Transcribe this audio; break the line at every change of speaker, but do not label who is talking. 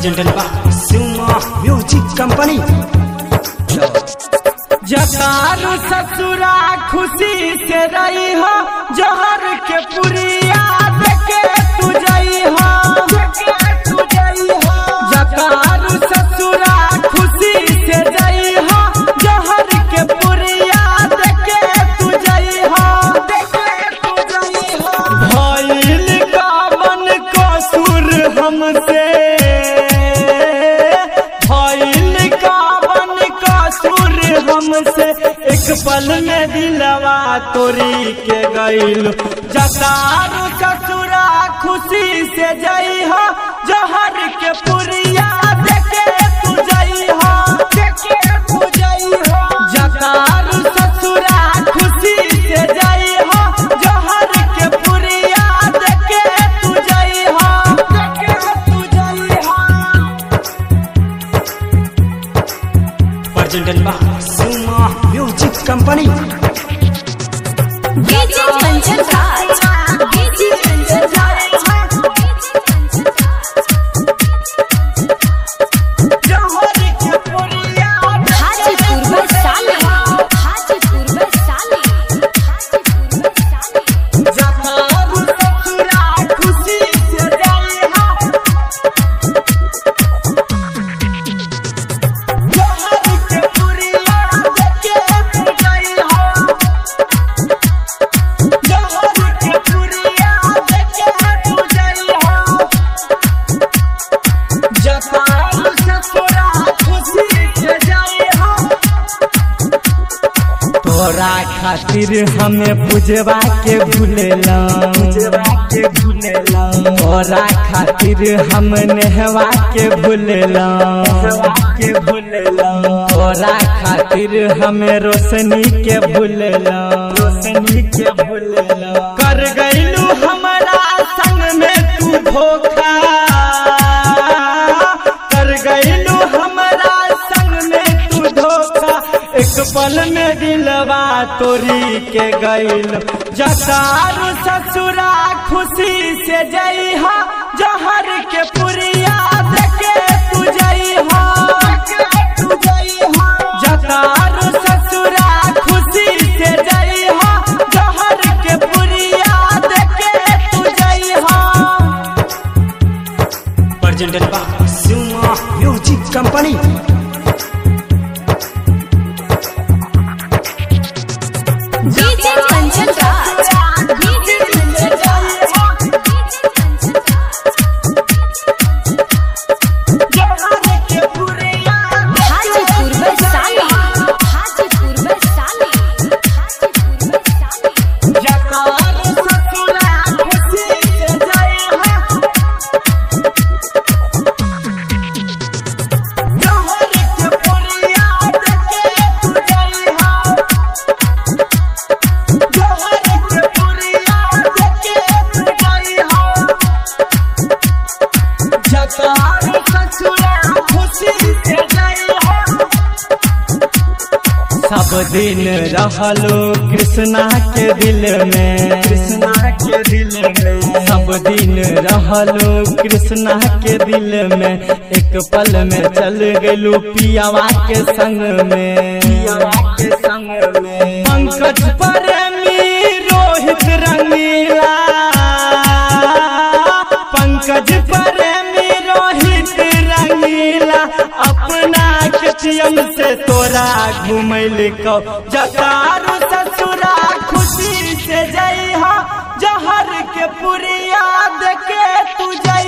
presented by Suma Music Company.
जतारू ससुरा खुशी से रही हो जहर के पुरिया देखे तू जई हो जतारू ससुरा खुशी से जई हो जहर के पुरिया देखे तू जई हो भइल कामन कसूर हमसे भइल कामन कसूर हमसे एक पल में दिलवा तोरी के गइल जतारू ससुरा खुशी से जई हो जहर के पुरिया देखे तू जई हो देखे तू जई हो जतारू ससुरा खुशी से जई हो जहर के पुरिया देखे तू जई हो देखे तू जई हो
Presented by Suma Music Company.
DJ Kanchan Raj DJ Kanchan Raj DJ Kanchan Raj Hajipur में साले हाजीपुर में साले हाजीपुर में साले
तोरा खातिर हमें पूजवा के भूलेला पूजवा के भूलेला तोरा खातिर हम नेहवा के भूलेला के भूलेला तोरा खातिर हमें रोशनी के भूलेला रोशनी के भूलेला कर गइलू हमारा संग में तू धोखा कर गइलू हमारा संग में तू धोखा एक पल में दिलवा तोरी के गइल जतारू ससुरा खुशी से जई हो जहर के पुरिया देखे तू जई हो जतारू ससुरा खुशी से जई हो जहर के पुरिया देखे तू जई हो
Presented by Suma Music Company.
DJ Kanchan Raj DJ Kanchan Raj DJ Kanchan Raj Hajipur में साले हाजीपुर में साले हाजीपुर में साले
सब दिन रहलो कृष्णा के दिल में कृष्णा के दिल में सब दिन रहलो कृष्णा के दिल में एक पल में चल गेलू पियावा के संग में पियावा के संग में पंकज प्रेमी रोहित रंगीला पंकज प्रेमी रोहित रंगीला अपना कचियन से तोरा घुमैल को जतारू ससुरा खुशी से जई हो जहर के पुरिया देखे तू जई